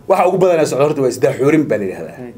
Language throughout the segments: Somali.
waxa ugu badanaa socda horta waa isdaaxoorin baa la yidhahdaa Hay.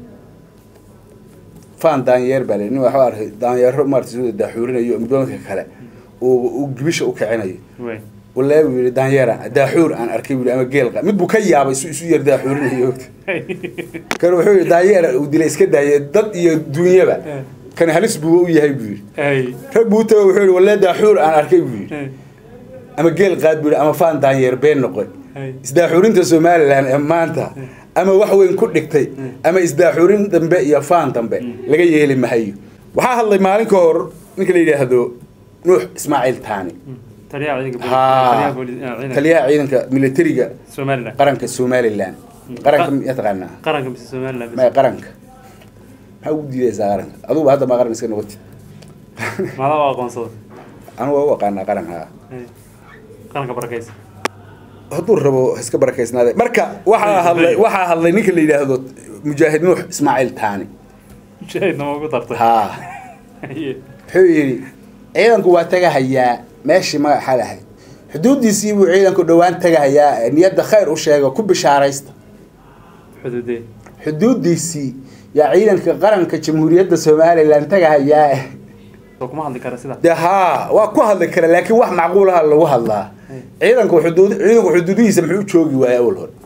faan daanyeer baa la nin waxaa arkay daanyeero maarata sida daaxuurinayo midoomadka kale uu uu gibisha u kicinayo way walaa buu yidhi daanyeera daaxuur aan arkay buu yidhi ama geelqa mid buu ka yaabay su isu yar daaxuurinayo kan wuxuu yidhi daanyeera uu dilay iska daayay dad iyo dunyaba Eh. kan halis buu u yahay buu yidhi hay rag buu tago wuxuu yidhi walaa daaxuur aan arkay buu yidhi hay ama geel qaad buu yidhi ama faan daanyeer been noqoy hay isdaaxuurinta somalilan ee maanta ama wax weyn ku dhigtay ama isdaaxuurin dambe iyo faan dambe laga yeeli mahayo waxaa hadlay maalin ka hor ninka la yidhaahdo nuux ismaaciil taani taliyaha ciidanka booliska- haa taliyaha booliska- ah, ciidanka taliyaha ciidanka militariga somaliland qaranka somalilan qaranka miyaa taqaanaa qaranka mise somaliland maya qaranka maxaa ugu diidaysaa qaranka aduguba hadda maa qaran iska noqotid maadaa waa aqoonsada anu waa u aqaanaa qaranka Hay. qaranka barakaysa hadduu rabo ha iska barakaysnaade marka waxaa hadlay waxaa hadlay ninka la yidhaahdo mujaahid nuux ismaaciil taani shahidna ma ugu dartay haa Haye. wuxuu yidhi ciidanku waa tagahayaa meeshii magaxa lahayd xuduuddiisii buu ciidanku dhowaan tagahayaa ee niyadda khayr u sheega ku bishaaraysta xuduudee xuduuddiisii yaa ciidanka qaranka jamhuuriyadda somalilan tagahayaa soo kuma hadli kara sida dee haa waa ku hadli kara laakiin wax macquulaha lagu hadlaa ciidanku xuduud ciidanku xuduudihiisa muxuu u joogi waaya awal hore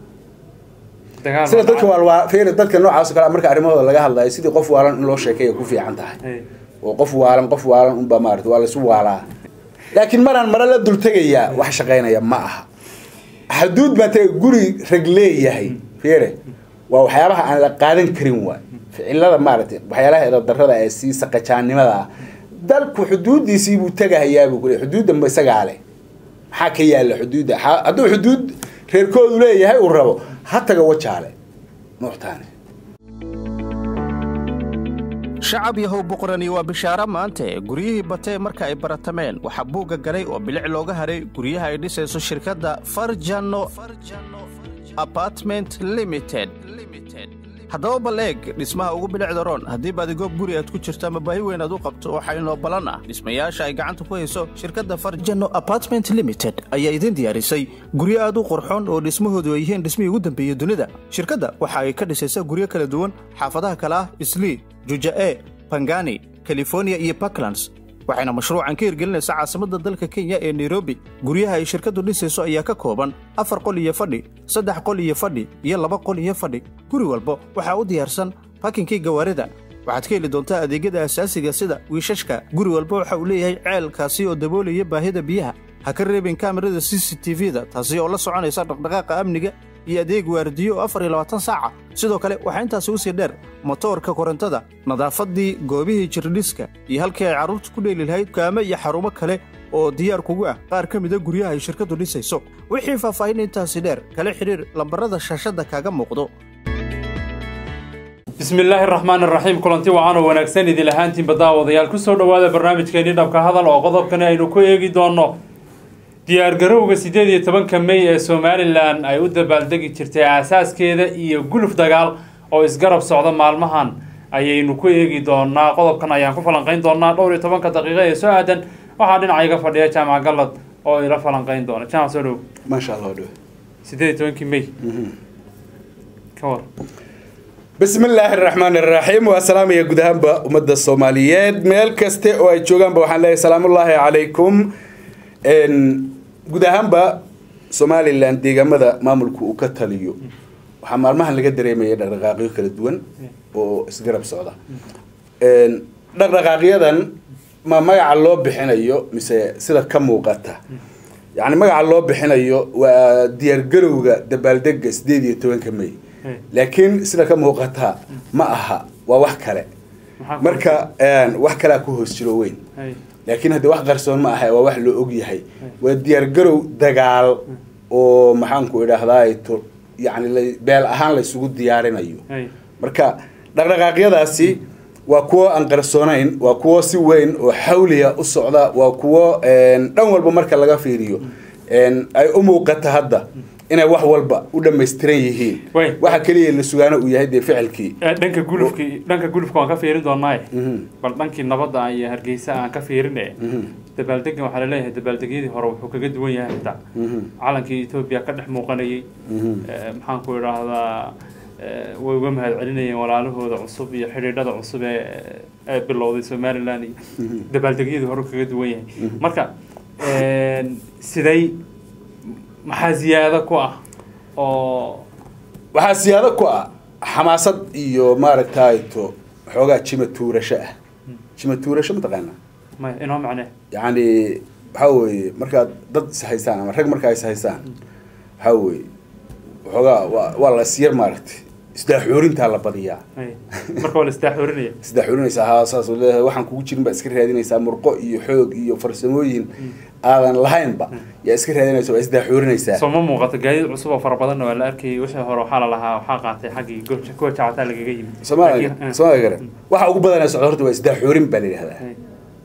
dagaal sida ma dadka dhacay? waalwaa fiiri dadka noocaas oo kale marka arrimahooda laga hadlayo sidii qof waalan in loo sheekeeya ku fiican tahay Hay. oo qof waalan qof waalan unbaa maarata waa laisu waalaa laakiin maraan mare la dul tegayaa wax shaqaynaya ma aha xuduud baan tagay guri rag leeyahay fiire waa waxyaabaha aan la qaadan karin waay ficilada maaragtay waxyaalaha edadarrada ee sii saqajaannimada ah dalku xuduuddiisii buu tegahayaa buu kule xuduudda ma isagaa leh maxaa ka yaalla xuduudda Ha- hadduu xuduud reerkoodu leeyahay uu rabo ha taga wajaale nuuxtaani shacab yahow boqorani waa bishaaro maante guryihii batee marka ay baratameen waxaa buugga galay oo bilic looga haray guryaha ay dhisayso shirkadda farjano apartment limited haddaba bal eeg dhismaha ugu bilicda roon haddii baadigoog guri aad ku jirto ama baahi weyn aad u qabto waxaa inoo ballan ah dhismayaasha ay gacanta ku hayso shirkadda farjano apartment limited ayaa idin diyaarisay guryo aad u qurxoon oo dhismahoodu ay yihiin dhismihii ugu dambeeyey dunida shirkadda waxa ay ka dhisaysaa guryo kala duwan xaafadaha kale ah islii juja'e bangani california iyo puntlands waxayna mashruucan ka hirgelinaysaa caasimadda dalka kenya ee nairobi guryaha ay shirkaddu dhisayso ayaa ka kooban afar qol iyo fadhi saddex qol iyo fadhi iyo laba qol iyo fadhi guri walba waxaa u diyaarsan bakinkii gawaarida waxaad ka heli doontaa adeegyada asaasiga sida wiishashka guri walba waxa uu leeyahay ceelkaasi oo daboolaya baahida biyaha ha ka reebin kaamirada c c t v-da taasi oo la soconaysa dhaqdhaqaaqa amniga iyo adeeg waardiyo oo afar iyo labaatan saaca sidoo kale waxaa intaasi u sii dheer motoorka korontada nadaafadii goobihii jirdhiska iyo halkii ay carruurtu ku dheeli lahayd kaamo iyo xarumo kale oo diyaar kugu ah qaar ka mida guryaha ay shirkaddu dhisayso wixii faahfaahin intaasi dheer kala xidhiir lambarada shaashadda kaaga muuqdo bismi illaahi raxmaan iraxiim kulanti wacan oo wanaagsan idin ahaantiin baddaawadayaal kusoo dhowaada barnaamijkeenii dhabka hadal oo qodobkani aynu ku eegi doonno diyaargarowga siddeed iyo tobanka mey ee somalilan ay u dabaaldegi jirtay aasaaskeeda iyo guluf dagaal oo isgarab socda maalmahan ayaynu ku eegi doonaa qodobkan ayaan ku falanqayn doonaa dhowr iyo tobanka daqiiqo ee soo aadan waxaa dhinaca iga fadhiya jaamac gallad oo ila falanqayn doona jaamac soo dhow maasha allah dhow siddeed iyo tobankii mey ka war bismi illaahi araxmaan iraxiim waa salaamaya guud ahaanba ummadda soomaaliyeed meel kaste oo ay joogaanba waxaan leeyahay salaamullaahi calaykum Een, guud ahaanba somalilan deegaamada maamulku uu ka taliyo waxaa maalmahan laga dareemaya dhaqdhaqaaqyo kala duwan oo isgarab socda Een, dhaqdhaqaaqyadan ma magaca loo bixinayo mise sida ka muuqata yacni magaca loo bixinayo waa diyaargarowga dabaaldega sideed iyo tobanka may Hey. laakiin sida ka muuqata ma aha waa wax kale Maxaa ku- marka een, wax kalea ku hoos jiro weyn Hey. laakiin hadde wax qarsoon ma aha waa wax loo og yahay waa diyaargarow dagaal oo maxaanku idhaahdaa to yani la- beel ahaan laysugu diyaarinayo Hey. marka dhaqdhaqaaqyadaasi waa kuwo aan qarsoonayn waa kuwo si weyn oo xawliya u socda waa kuwo een, dhan walba marka laga fiiriyo een, ay u muuqata hadda inay wax walba u dhammaystiran yihiin Wey. waxa keliya la sugaano uu yahay dee ficilkii Eh, dhanka gulufki dhanka gulufka waan ka fiirin doonaaye Mhm. bal dhankii nabadda iyo hargeysa aan ka fiirine dabaaldegan waxaa laleeyahay dabaaldegyadii hore wuxuu kaga duwan yahay xitaa Mhm. calankii etoobiya ka dhex muuqanayay Mhm. Eh, maxaan ku idhaahdaa eh, way uga mahad celinayeen walaalahooda cusub iyo xidhiidhada cusub ee ee bilowday somaliland iyo dabaaldegyadii hore kaga duwan yahay marka een, siday maxaa ziyaado ku ah oo waxaa siyaado ku ah xamaasad iyo maaragtayto xoogaa jima tuurasho ah jima tuurasho mataqaanaa maya inoo macnee yacni waxaa weeye markaad dad is haystaan ama rag markaa is haystaan waxaa weeye waxoogaa waa waa la isyar maaragtay isdaaxoorintaa la badiyaa Hay. marka waa la isdaaxoorinaya isdaaxoorinaysaa haa saas oo leedahay waxaan kugu jirin baa iska raadinaysaa murqo iyo xoog iyo farsamooyin aadan lahaynba yaa iska raadinaysa waa isdaaxoorinaysaa soo ma muuqato gaadiid cusub oo fara badanna waa la arkayay wixii hore waxaa la lahaa waxaa qaatay xaggii goobja kuwa jacataa lagaga yimid soomaaliya Laakiin, eh, soomaaliya garan waxa ugu badanaa socda horta waa isdaaxoorin baa la yidhahdaa hay.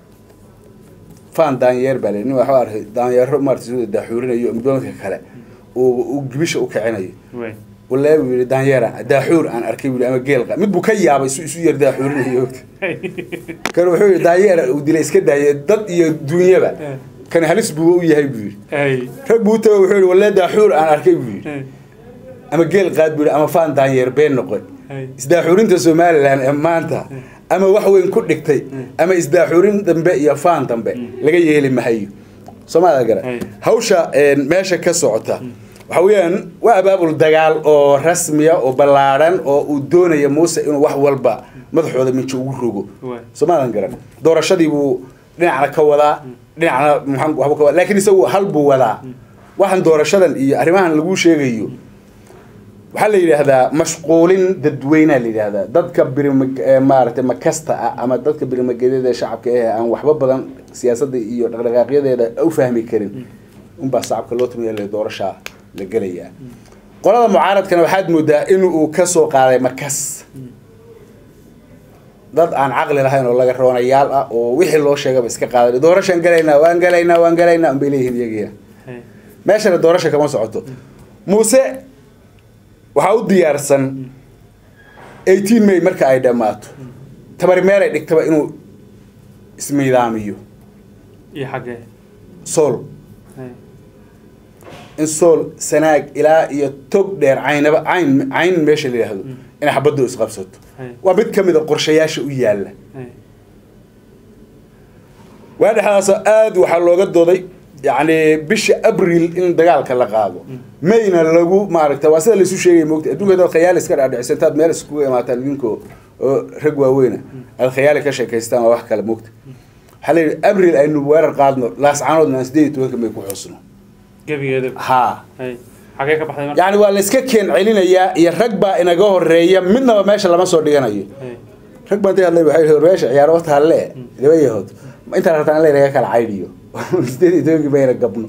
fan daanyeer baa la nin waxaa arkay daanyeero maarata soo daaxuurinayo midba midka kale uu uu gibisha u kicinayo Way. walaa buu yidhi daanyeera daaxuur aan arkay buu yidhi ama geel qa mid buu ka yaabay isu isu yar daaxuurinayo kan wuxuu yidhi daanyeera uu dilay iska daaye dad iyo dunyaba Eh. kan halis buu u yahay buu yidhi Hay. rag buu tago wuxuu yidhi walaa daaxuur aan arkay buu yidhi Hay. ama geel qaad buu yidhi ama fan daanyeer been noqon Hay. isdaaxuurinta somalilan ee maanta ama wax weyn ku dhigtay ama isdaaxuurin dambe iyo faan dambe laga yeeli mahayo soomaalida gara Ay. hawsha een, meesha ka socota waxa weeyaan waa abaabul dagaal oo rasmiya oo ballaadhan oo uu doonaya muuse inuu wax walba madaxooda minjo ugu rogo Waay. soomaalidan garan doorashadii buu dhinacna ka wadaa dhinacna maxaan waxbuu ka wadaa laakiin isagu hal buu wadaa waxaan doorashadan iyo arrimahan lagu sheegayo waxaa la yidhaahdaa mashquulin dadweynea la yidhaahdaa dadka birima ee maaragtay makasta ah ama dadka birimagedyada shacabka eh aan waxba badan siyaasadda iyo dhaqdhaqaaqyadeeda u fahmi karin unbaa shacabka loo tumiya le doorashaa la gelayaa qolada mucaaradkana waxaad moodaa in uu ka soo qaaday makas dad aan caqli lahayn oo laga roonayaal ah oo wixii loo sheegaba iska qaaday doorashaan galaynaa waan galaynaa waan galaynaa unbay leeyihiin iyagiina Hay. meeshana doorasha kama socoto muuse waxaa u diyaarsan eighteen may marka ay dhammaato tabari meel ay dhigtaba inuu ismiidaamiyo iyo xaggee sool Hay. in sool sanaag ilaa iyo tog dheer caynaba cayn cayn meesha la yidhaahdo inay xabaddu isqabsato Hay. waa mid ka mid a qorshayaasha u yaalla Hay. waa dhexdaas aad waxaa looga dooday yacni bisha abril in dagaalka la qaado mayna lagu maaragta waa sida laisu sheegaya moogta adduunka hadaad khayaali iska dhaadhicisa intaad meel iskugu imaataan idinkoo oo rag waaweyna aad khayaali ka sheekaystaan waa wax kale moogta waxaa la yidhi abril aynu weerar qaadno laascaanoodna aan sideed iyo tobanka may ku xusno gebigeeda haa Hay. xaggee ka baxday marka yacni waa la iska keen celinayaa iyo rag baa inaga horeeya midnaba meesha lama soo dhiganayo Hay. rag baan hadlay waxay yidhi meesha ciyaaro wata halle laba yahood ma intaan rabtaan in laynaga kala caydhiyo sideed iyo tobankii mayna gabno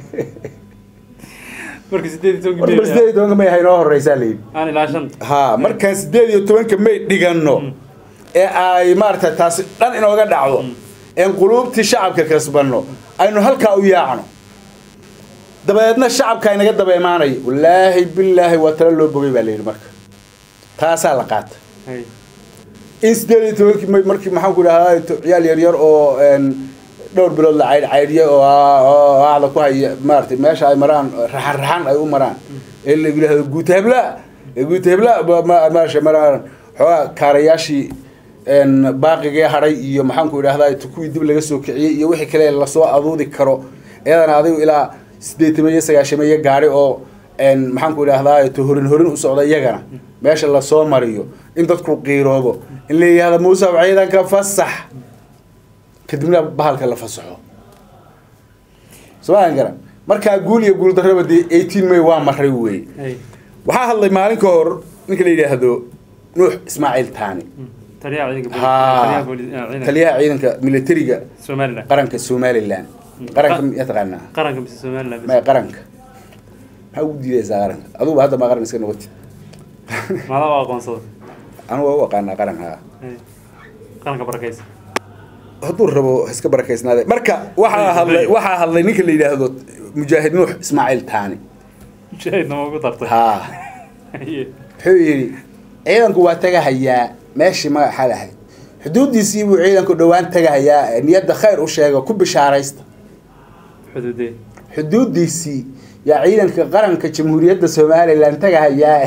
marka sideed iyo tobankii horta May sideed iyo tobanka may haynoo horeysaa layidhi aan ilaa shan ha markaan sideed iyo tobanka may dhiganno ee ay maaragta taasi dhan inooga dhacdo een quluubtii shacabka kasbanno aynu halkaa u yaacno dabadeedna shacabka inaga daba imaanayo wallaahi bilaahi waa tala loo bogay baa layidhi marka taasaa la qaata Hay. in sideed iyo tobankii may markii maxaan ku idhahdaa to- ciyaal yaryar oo een, dhowr bilood la caydh caydhiya oo aa- oo aacda ku haya maaragtay meesha ay maraan raxan raxan ay u maraan ee la yidhahdo guuta hebla ee guuta hebla ba- ma- meesha maraan xoogaa kaarayaashii een, baaqigee hadhay iyo maxaan ku idhahdaa to kuwii dib laga soo kiciyey iyo wixii kale lasoo aduudi karo iyadana adigu ilaa sideetamiyo sagaashamiyo gaari oo een, maxaan ku idhahdaa to horin horin u socda iyagana meesha lasoo mariyo in dadku qiiroobo in la yidhahdo muuse ciidanka fasax kadibna bahalka la fasaxo somaan garan markaa guul iyo guul darraba dee eighteen may waa maray wey Hay. waxaa hadlay maalin ka hor ninka la yidhaahdo nuux ismaaciil taani taliyaha ciidanka booliska- haa taliyaha booliska- eh, ciidanka taliyaha ciidanka militariga somaliland qaranka somalilan qaranka miyaa taqaanaa qaranka mise somaliland maya qaranka maxaa ugu diidaysaa qaranka aduguba hadda maa qaran iska noqotid maadaa waa aqoonsada anu waa u aqaanaa qaranka Hay. qaranka barakaysa hadduu rabo ha iska barakaysnaade marka waxaa hadlay waxaa hadlay ninka la yidhaahdo mujaahid nuux ismaaciil taani shaahidna ma ugu dartay haa Haye. wuxuu yidhi ciidanku waa tagahayaa meeshii magaxa lahayd xuduudiisii buu ciidanku dhowaan tagahayaa niyadda khayr u sheega ku bishaaraysta xuduudee xuduudiisii yaa ciidanka qaranka jamhuuriyadda somalilan tagahayaa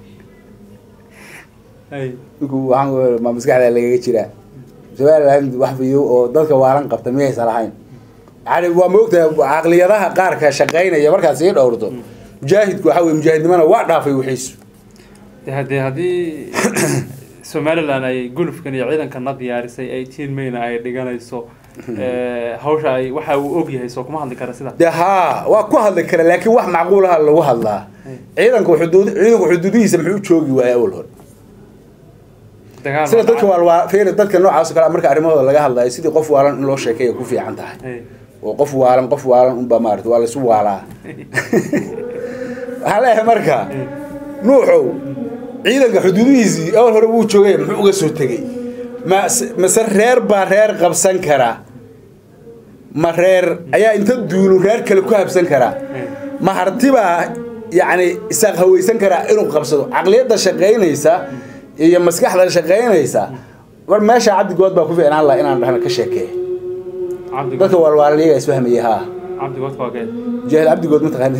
hay ninku waxaan ma maskaxda lagaga jiraa somaliland wax fiyo oo dadka waalan qabta miyaysan lahayn yani waa moogtahay caqliyadaha qaarka shaqaynaya markaad sii dhowrto mujaahidku waxa weye mujaahidnimana waa dhaafay wixiisu de haddee haddii somalilan ay gulufkan iyo ciidankana diyaarisay ay tiin mayna ay dhiganayso eh, hawsha ay waxa uu og yahay soo kuma hadli kara sida de haa waa ku hadli kara laakiin wax macquulaha lagu hadlaa ciidanku xuduud ciidanku xuduudihiisa muxuu u joogi waaya awal hore dagaal sida dadka waalwaa fiiri dadka noocaas oo kale marka arrimahooda laga hadlayo sidii qof waalan in loo sheekeeya ku fiican tahay Hay. oo qof waalan qof waalan unba maarata waa laisu waalaa waxaan leeyahay marka nuuxow ciidanka xuduudihiisii awal hore wuu joogay muxuu uga soo tegey ma mase reer baa reer qabsan karaa ma reer ayaa inta duulu reer kale ku habsan karaa ma hartibaa yacni isaaq hawaysan karaa inuu qabsado caqliyadda shaqaynaysa iyo maskaxda shaqaynaysa war meesha cabdigood baa ku fiicnaan laha inaan dhahna ka sheekeeya cabdi dadka waalwaalayaga isfahmayay haa cabdi godka waa kee mujaahid cabdigood ma taqaani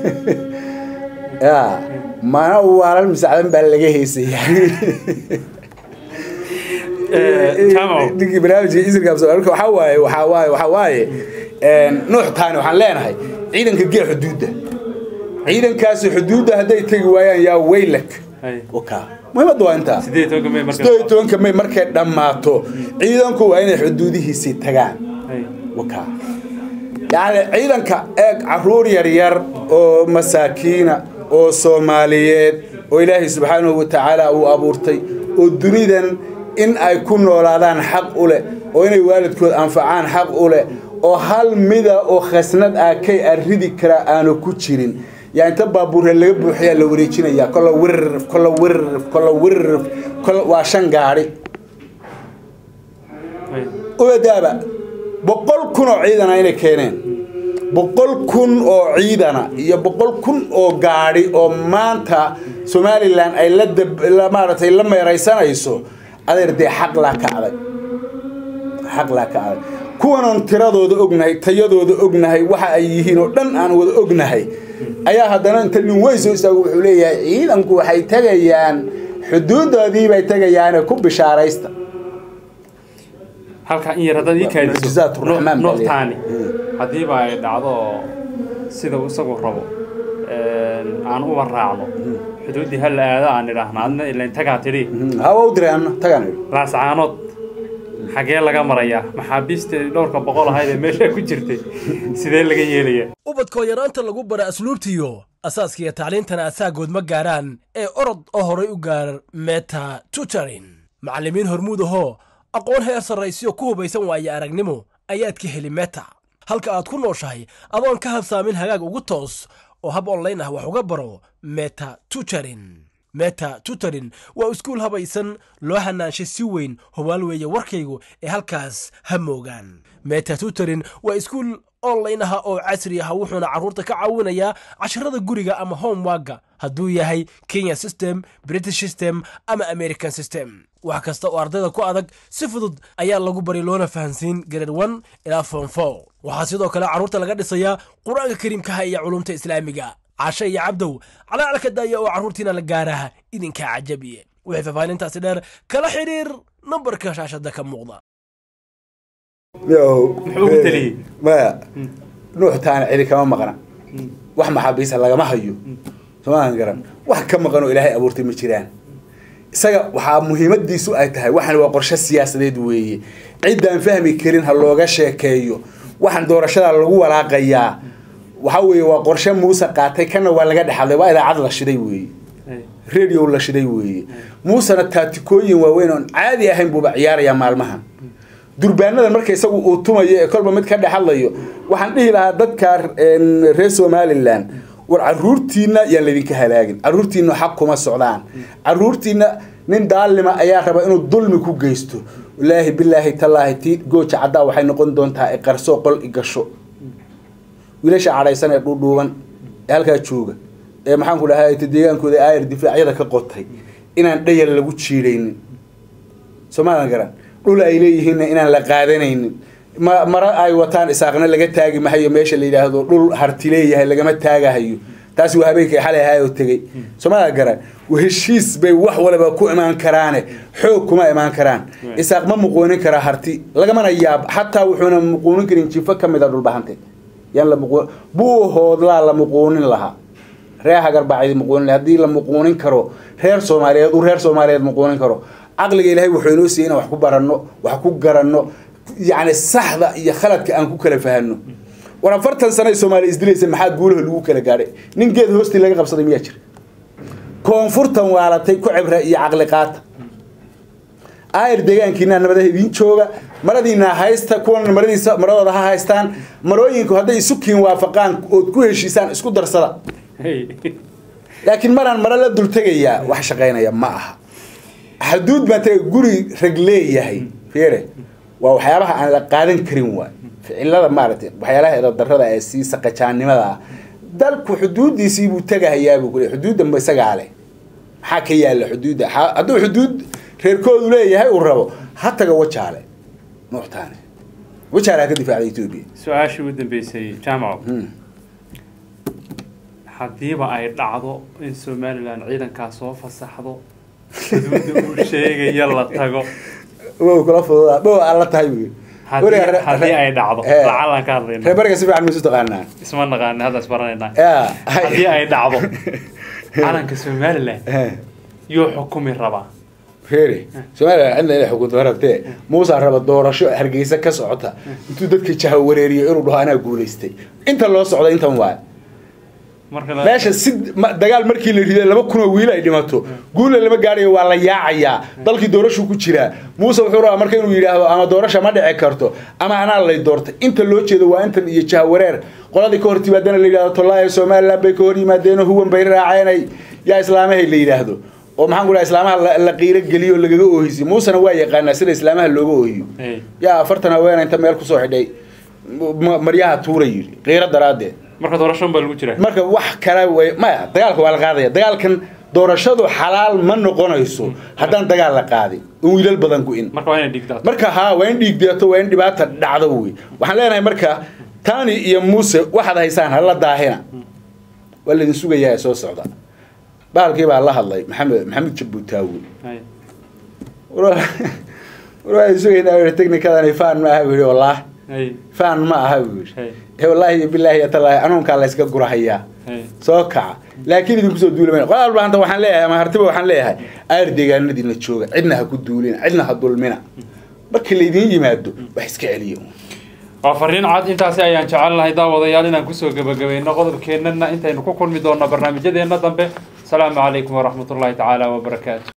ya mana waalan misacdan baa laga heysaya jaamac ninkii barnaamijka isirka marka waxaa waaye waxaa waaye waxaa waaye nuux taani waxaan leenahay ciidanka gee xuduudda ciidankaasi xuduudda hadday tegi waayaan yaa weylak hay waka muhiimadda waa intaa sideed iyo tobanka may marka sideed iyo tobanka may markay dhammaato ciidanku waa inay xuduudihiisii tagaan hay waka yacni ciidanka eeg caruur yaryar oo masaakiina oo soomaaliyeed oo ilaahay subxaanahu wa tacaala uu abuurtay oo dunidan in ay ku noolaadaan xaq u leh oo inay waalidkood anfacaan xaq u leh oo hal mida oo khasnad ah kay aridi karaa aanu ku jirin yaa inta baabuurre laga buuxiyaa la wareejinayaa kolla wirrif kolla wirrif kolla wirrif kolla waa shan gaadhi hay ubadaaba boqol kun oo ciidana inay keeneen boqol kun oo ciidana iyo boqol kun oo gaadhi oo maanta somalilan ay la dab la maaragtay la meeraysanayso adeer dee xaq laa ka adag xaq laa ka adag kuwanan tiradooda ognahay tayadooda ognahay waxa ay yihiin oo dhan aan wada ognahay ayaa haddana inta nin weyn soo istaago wuxuu leeyahay ciidanku waxay tegayaan xuduudoodii bay tegayaane ku bishaaraysta halkaa in yar haddaad ii kaadiso Mucjizaat Raxmaan baa nuuxtaani leeyahay. haddiiba ay dhacdo sida uu isagu rabo aan uba raacno xuduuddii hal aada aan idhaahna adna ilain tagaa tidhi hawa u diray anna tagaan idhi laascaanood xagee laga marayaa maxaabiista dhowrka boqol ahayd ee meeshaa ku jirtay sidee laga yeelayaa ubadkoo yaraanta lagu bara asluubtiyo asaaskiiyo tacliintana asaagood ma gaaraan ee orod oo horay u gaar meta tutorin macallimiin hormuud ahoo aqoon heer sarraysiyo ku hubaysan waaye aragnimo ayaad ka heli meta halka aad ku nooshahay adoon ka habsaamin hagaag ugu toos oo hab online ah wax uga baro meta tutorin meta tutorin waa iskuul habaysan loo hanaanshay si weyn hubaal weeye warkaygu ee halkaas ha moogaan meta tutorin waa iskuul online ah oo casri ah wuxuuna carruurta ka caawinayaa casharada guriga ama homewaga hadduu yahay kenya system british system ama american system wax kasta oo ardayda ku adag si fudud ayaa lagu bari loona fahansiin grade one ilaa form four waxaa sidoo kale carruurta laga dhisayaa qur-aanka kariimkaha iyo culumta islaamiga cashe iyo cabdow calaalka daaya oo carruurtiina la gaaraha idinkaa cajabiye wixii faahfaahintaasi dheer kala xidhiir nambarka shaashada ka muuqda Muxuu ku taliyey? maya nuux taana cidi kama maqna wax maxaabiisa lagama hayo somaan garan wax ka maqan oo ilaahay abuurtay ma jiraan isaga waxaa muhiimadiisu ay tahay waxan waa qorshe siyaasadeed weeye ciddaan fahmi karin ha looga sheekeeyo waxaan doorashada lagu walaaqayaa waxa weeye waa qorshe muuse qaatay kana waa laga dhexadlay waa idaacad la shiday weeye radio la shiday weeye muusena taatikooyin waaweyn oon caadi ahayn buuba ciyaarayaa maalmahan durbaanada marka isagu uu tumayo ee kolba mid ka dhexadlayo waxaan dhihi lahaa dadka reer somalilan war caruurtiina yaan laydinka halaagin caruurtiina xaq kuma socdaan caruurtiina nin daalima ayaa raba inuu dulmi ku geysto walaahi bilaahi tallaahi tii gooja caddaa waxay noqon doontaa iqarsoo qol igasho wiilasha cadhaysan ee dhuudhuuban ee halkaa jooga ee maxaan ku dhahay deegaankooda aayar difaacyada ka qotay inaan dhayal lagu jiidhaynin soomaalan garan dhul ay leeyihiinna inaan la qaadanaynin ma mara ay wataan isaaqna laga taagi mahayo meesha la yidhaahdo dhul harti leeyahay lagama taagahayo taasi waa habeenkii xalay ahaa oo tegey soomada garan heshiis bay wax waliba ku imaan karaane xoog kuma imaan karaan isaaq ma muquunin karaa harti lagamana yaab xataa wuxuuna muquunin karin jifo ka mid a dhulbahante yaan la muqu buuhoodlaa la muquunin lahaa reer hagarbacdi muquunin lahaa haddii la muquunin karo reer soomaaliyeed uu reer soomaaliyeed muquunin karo caqliga ilaahay wuxuu inoo siiyey inaan wax ku baranno wax ku garanno yacni saxda iyo khaladka aan ku kala fahanno war afartan sano ay soomaaliya isdilaysa maxaa guulaha lagu kala gaadhay nin geed hoostii laga qabsaday miyaa jira koonfurtan waalatay ku cibra iyo caqli qaata aayar deegaankiina nabada idiin jooga maradiina haysta kuwan maradiisa maradooda ha haystaan marooyinku hadday isukiin waafaqaan ood ku heshiisaan isku darsada laakiin maraan maro la dultegayaa wax shaqaynaya ma aha xaduud baan taga guri rag leeyahay fiire waa waxyaabaha aan la qaadan karin waay ficilada maaragtay waxyaalaha edadarada ee sii saqajaannimada ah dalku xuduuddiisii buu tegahayaa buu kule xuduudda ma isagaa leh maxaa ka yaalla xuduudda hadduu xuduud reerkoodu leeyahay uu rabo ha taga wajaale nuuxtaane wajaale ha ka difaacda etoobiya su-aashii u dambeysay jaamaco haddiiba ay dhacdo in somalilan ciidankaa soo fasaxdo xuduudda uu sheegaya la tago wow kula fududaa dhow aan la tahay buy haddii haddii ay dhacdo lacalaan ka hadlayna reer bariga si fiican maysu taqaanaa isma naqaani hadda isbaranaynaa ya haddii ay dhacdo calanka somalilan yuu xukumi rabaa reeri somalilan cidna inay xukunto rabtee muusa raba doorasho hargeysa ka socota intuu dadka jaha wareeriyo inuu dhaho anaa guulaystay inta loo socda intan waay marka la- meesha si ma- dagaal markii la riday laba kun oo wiil ay dhimato guulla lama gaadhayo waa la yaacayaa dalkii doorashuu ku jiraa muuse wuxuu rabaa marka inuu yidhaahdo ama doorasha ma dhici karto ama anaa lay doortay inta loo jeedo waa intan iyo jahawareer qoladii ka hor timaadana la yidhahdo tollaahi somaliland bay ka hor yimaadeen huwan bay raaceenay yaa islaamahay la yidhaahdo oo maxaan ku dhaha islaamaha la- la qiiro geliyo oo lagaga oohisiyo muusena waa yaqaanaa sida islaamaha looga oohiyo Hey. yaa afartan haweena inta meel kusoo xidhay ma- maryaha tuura yidhi qiiro daraaddeed marka doorasho baa lagu jiraa marka wax kale way maya dagaalka waa la qaadaya dagaalkan doorashadu xalaal ma noqonayso haddaan dagaal la qaadin in wiilal badan ku-in marka waa inay dhigtaa marka haa waa in dhiig deeto waa in dhibaata dhacdo wey waxaan leenahay marka tani iyo muuse waxaad haysaan hala daahina waa laydin sugayaa ee soo socda bahalkii baa la hadlay maxamed maxamed jabuutaawi Hay. war waa sugaynaa technicadani fan ma aha buu yihi wallaah Hay. fan ma aha buu yihi Hay. ee wallaahi iyo bilaahi iyo tallaahi anuunkaa la yska gurahayaa Hay. soo kaca laakiin idinku soo duulamana qodaal baahanta waxaan leeyahay ama hartiba waxaan leeyahay aar deegaanadiina jooga cidna ha ku duulina cidna ha dulmina markii laydiin yimaado wax iska celiyo waa fariin cad intaasi ayaan jecel lahay daawadayaal inaan kusoo gebagabayno qodobkeennana intaynu ku kulmi doonno barnaamijyadeena dambe asalaamu calaykum waraxmatullaahi tacaala wabarakaatu